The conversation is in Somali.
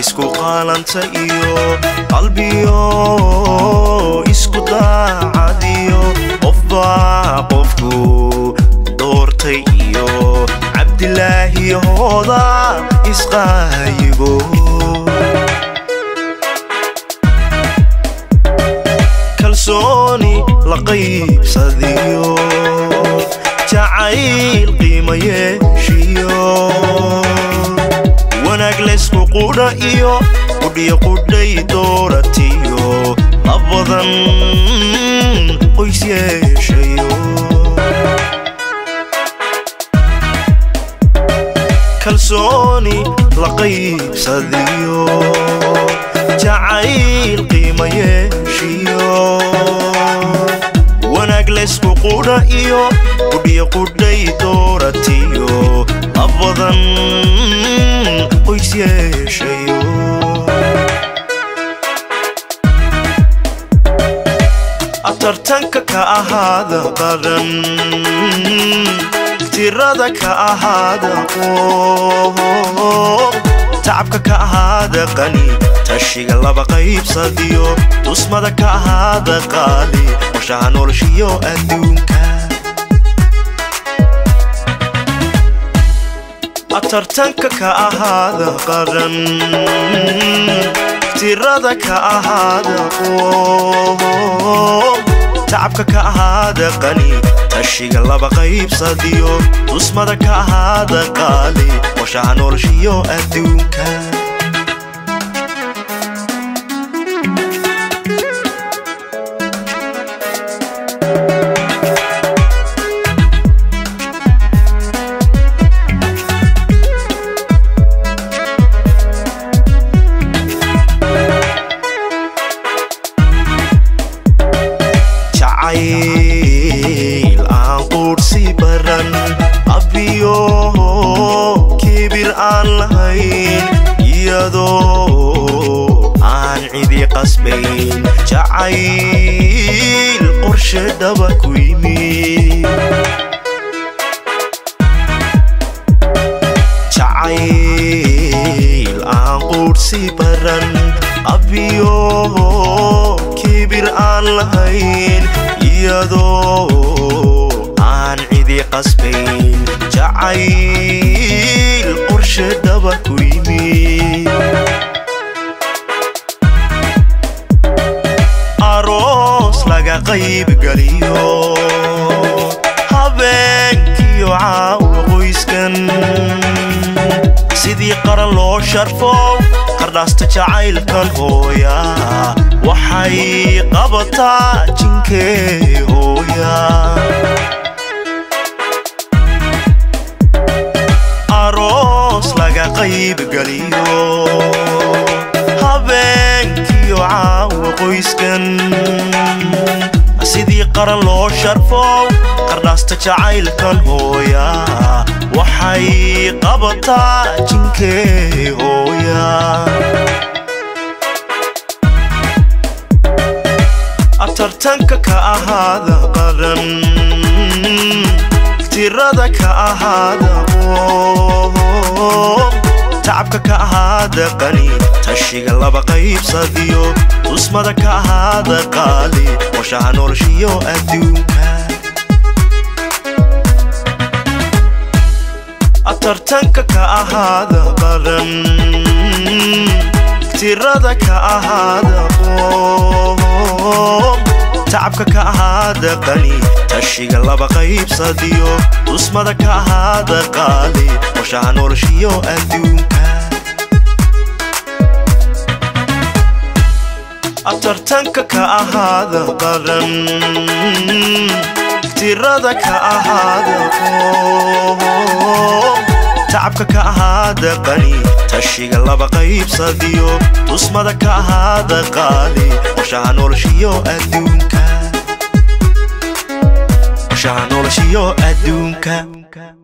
isku qaalanta iyo qalbiyo isku daacadiyo qofbaa qofku doortay iyo cabdilaahi hooda isqaayibo kalsooni la qaybsadiyo jacayl qiima yeeshiyo wanaag laysku qudha iyo qudhiyo qudhay dooratiyo labadan qoys yeeshayo kalsooni la qaybsadiyo jacayl qiima yeeshiyo wanaag laysku qudha iyo qudhiyo qudhay dooratiyo labadan qoys yeeshayo atartanka ka ahaada qaran tirada ka ahaada qoob tacabka ka ahaada qani tashiga laba qaybsadiyo dusmada ka ahaada qaali qorshaha noloshiyo adduunka atartanka ka ahaada qaran tirada ka ahaada qoob tacabka ka ahaada qani tashiga laba qaybsadiyo dusmada ka ahaada qaali qorshaha noloshiyo adduunka jacayl aan quudhsi baran abiyo kibir aan lahayn iyadoo aan cidi qasbayn jacayl qorshe dhaba ku yimid jacayl aan quudhsi baran abiyo kibir aan lahayn iyadoo aan cidi qasbayn jacayl qorshe dhaba ku yimid aroos laga qaybgeliyo habeenkiyo caawa qoyskan sidii qaran loo sharfo qardhaasta jacaylkan hooya waxay qabataa jinkee hooya aroos laga qaybgeliyo habeenkiyo caawa qoyskan sidii qaran loo sharfo qardhaasta jacaylkan hooya waxay qabataa jinkee hooya atartanka ka ahaada qaran tirada ka ahaada qoob tacabka ka ahaada qani tashiga laba qaybsadiyo dusmada ka ahaada qaali qorshaha noloshiyo adduunka atartanka ka ahaada qaran tirada ka ahaada qoob tacabka ka ahaada qani tashiga laba qaybsadiyo dusmada ka ahaada qaali qorshaha noloshiyo adduunka atartanka ka ahaada qaran tirada ka ahaada qoob tacabka ka ahaada qani tashiga laba qaybsadiyo dusmada ka ahaada qaali qorshaha noloshiyo adduunka qorshaha noloshiyo adduunka